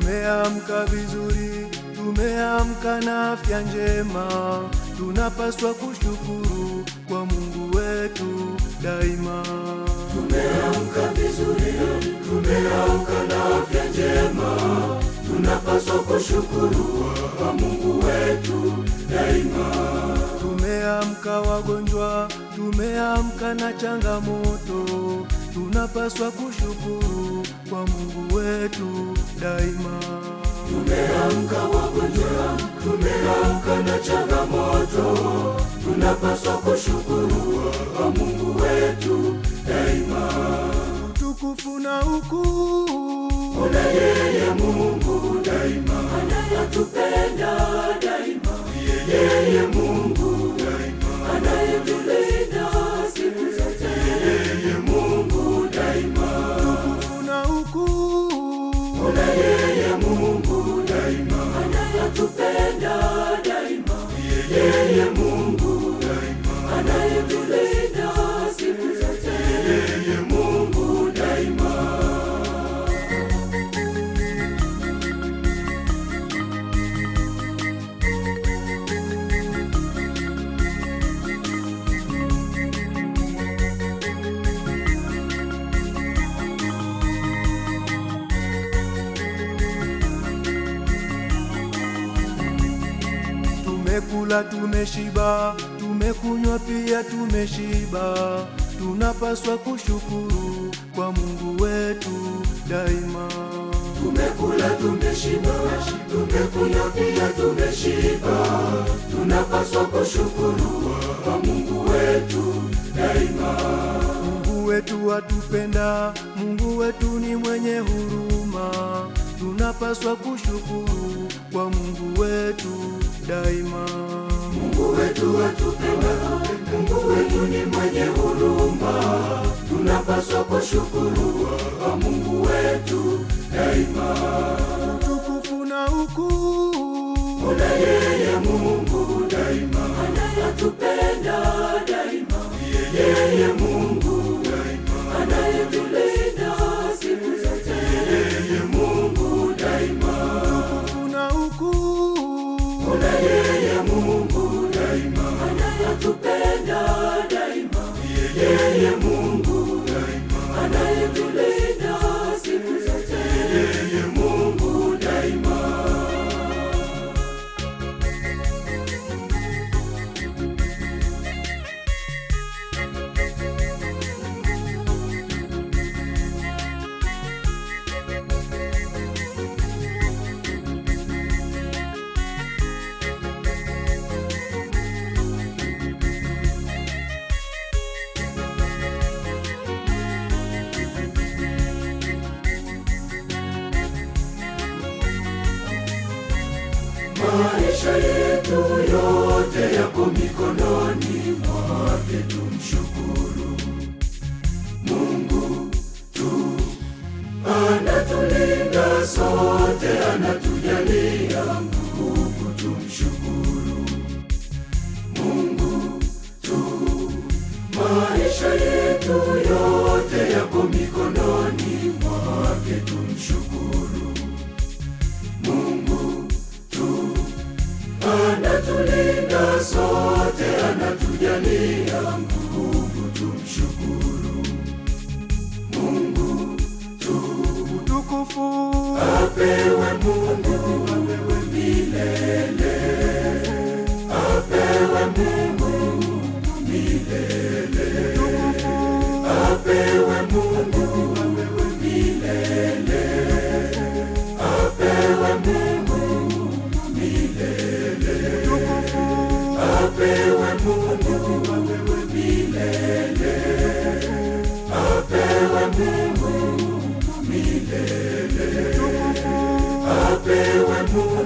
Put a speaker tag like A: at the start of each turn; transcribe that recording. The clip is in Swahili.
A: Tumeamka vizuri, tumeamka na afya njema, tunapaswa kushukuru kwa Mungu wetu daima.
B: Tumeamka vizuri, tumeamka na afya njema, tunapaswa kushukuru kwa Mungu wetu daima.
A: Tumeamka wagonjwa, tumeamka na changamoto, tunapaswa kushukuru kwa Mungu wetu daima.
B: Tumeamka wagonjwa, tumeamka na changamoto, tunapaswa kushukuru kwa Mungu wetu daima.
A: Utukufu na ukuu
B: Kuna yeye Mungu daima, anayetupenda daima, yeye Mungu daima, anayetulinda siku zote, yeye Mungu daima.
A: utukufu na ukuu
B: Kuna yeye Mungu daima, anayetupenda daima, yeye Mungu daima, anayetulinda siku zote, yeye Mungu daima.
A: Tumekula tumeshiba, tumekunywa pia tumeshiba, tunapaswa kushukuru kwa Mungu wetu daima.
B: Tumekula tumeshiba, tumekunywa pia tumeshiba, tunapaswa kushukuru kwa Mungu wetu daima.
A: Mungu wetu atupenda, Mungu wetu ni mwenye huruma, tunapaswa kushukuru kwa Mungu wetu daima.
B: Mungu wetu atupenda, Mungu wetu ni mwenye huruma, tunapaswa kushukuru kwa Mungu wetu daima.
A: Utukufu na ukuu
B: Kuna yeye Mungu daima, anayetupenda daima, yeye Mungu daima, anayetulinda siku zote, yeye Mungu daima.
A: utukufu na ukuu
B: Kuna yeye Mungu daima, anayetupenda daima, yeye Mungu daima, anayetulinda siku zote, yeye Mungu daima. Maisha yetu yote yako mikononi mwake, tumshukuru Mungu tu. Anatulinda sote, anatujalia nguvu, tumshukuru Mungu tu. Maisha yetu yote yako mikononi mwake, tumshukuru Mungu tu. Anatulinda sote, anatujalia nguvu, tumshukuru Mungu tu.
A: utukufu
B: Apewe Mungu, apewe milele, apewe Mungu milele, apewe Mungu, apewe milele, apewe Mungu milele, apewe Mungu, apewe milele, apewe Mungu milele, apewe Mungu